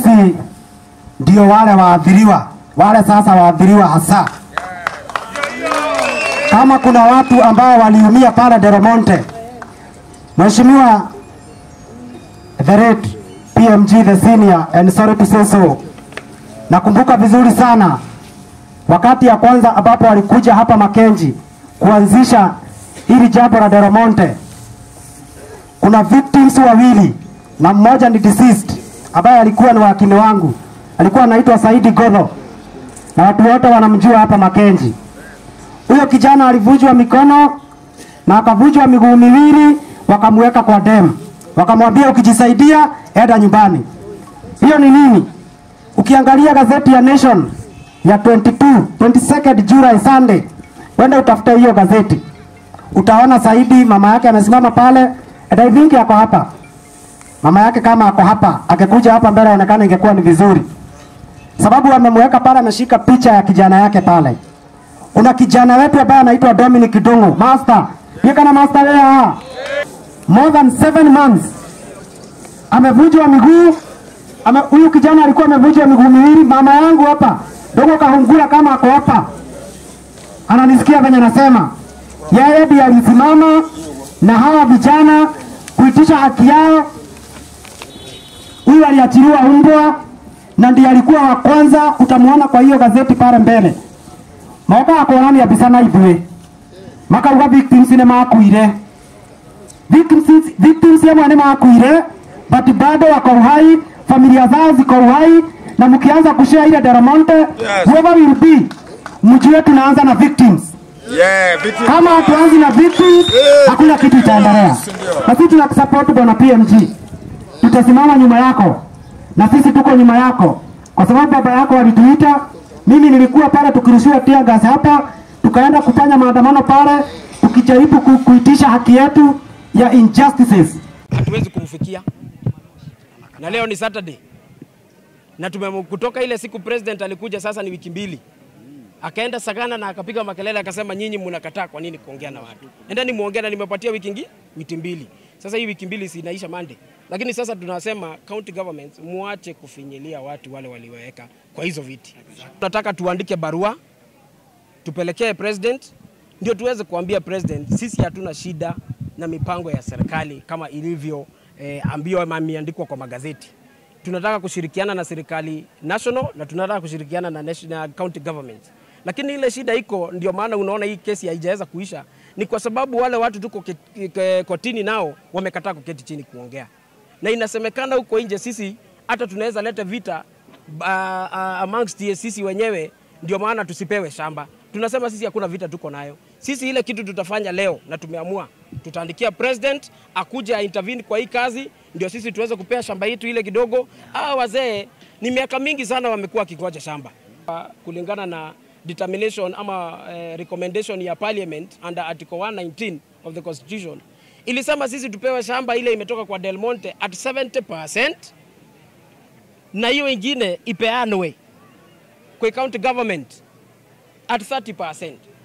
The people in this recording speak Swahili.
sisi ndio wale waathiriwa, wale sasa waathiriwa hasa. Kama kuna watu ambao waliumia pale Delamonte, Mheshimiwa the late PMG the senior and sorry to say so, nakumbuka vizuri sana wakati ya kwanza ambapo walikuja hapa Makenji kuanzisha hili jambo la Delamonte, kuna victims wawili na mmoja ni deceased ambaye alikuwa ni wakili wangu, alikuwa anaitwa Saidi Godho na watu wote wanamjua hapa Makenji. Huyo kijana alivunjwa mikono na akavunjwa miguu miwili, wakamweka kwa dem, wakamwambia ukijisaidia enda nyumbani. Hiyo ni nini? Ukiangalia gazeti ya Nation ya 22 22nd July Sunday, wenda utafute hiyo gazeti, utaona Saidi mama yake amesimama pale, and I think ako hapa. Mama yake kama ako hapa, akikuja hapa mbele aonekana ingekuwa ni vizuri, sababu amemweka pale, ameshika picha ya kijana yake pale. Una kijana wetu ambaye anaitwa Dominic Dungu, master yeka na master wea more than seven months amevunjwa miguu ame, huyu kijana alikuwa amevunjwa miguu miwili. Mama yangu hapa Dungu kahungura kama ako hapa, ananisikia venye nasema. Yeye ndiye alisimama na hawa vijana kuitisha haki yao. Huyu aliachiliwa umbwa na ndiye alikuwa wa kwanza, utamuona kwa hiyo gazeti pale mbele mauka akorani abisana ithuĩ makauga victims nĩ makuire victims, victims amwe nĩ makuire but bado wako uhai familia zao ziko uhai na mkianza kushare ile Delamonte yes. whoever will be mjue tunaanza na victims Yeah, victim. kama hatuanzi na victims hakuna kitu itaendelea na sisi tunakusupport bwana PMG tutasimama nyuma yako na sisi tuko nyuma yako kwa sababu baba yako walituita mimi nilikuwa pale tukirushiwa tear gas hapa tukaenda kufanya maandamano pale tukijaribu ku, kuitisha haki yetu ya injustices hatuwezi kumfikia, na leo ni Saturday na tume kutoka ile siku president alikuja, sasa ni wiki mbili, akaenda Sagana na akapiga makelele akasema, nyinyi mnakataa kwa nini kuongea na watu? Endeni muongee, na nimepatia wiki ngi wiki mbili. Sasa hii wiki mbili si inaisha Monday, lakini sasa tunasema county governments muache kufinyilia watu wale walioweka kwa hizo viti. Tunataka tuandike barua tupelekee president, ndio tuweze kuambia president sisi hatuna shida na mipango ya serikali kama ilivyo eh, ambiwa ama imeandikwa kwa magazeti. Tunataka kushirikiana na serikali national na tunataka kushirikiana na national county government, lakini ile shida iko, ndio maana unaona hii kesi haijaweza kuisha, ni kwa sababu wale watu tuko ket- ke- kotini nao wamekataa kuketi chini kuongea, na inasemekana huko nje sisi hata tunaweza leta vita uh, uh, amongst ye sisi wenyewe, ndio maana tusipewe shamba. Tunasema sisi hakuna vita tuko nayo. Sisi ile kitu tutafanya leo na tumeamua tutaandikia president akuja intervene kwa hii kazi, ndio sisi tuweze kupea shamba yetu ile kidogo. Hawa wazee ni miaka mingi sana wamekuwa wakingoja shamba Uh, kulingana na determination ama eh, recommendation ya parliament under article 119 of the constitution ilisema sisi tupewe shamba ile imetoka kwa Del Monte at 70% na hiyo ingine ipeanwe kwa county government at 30%.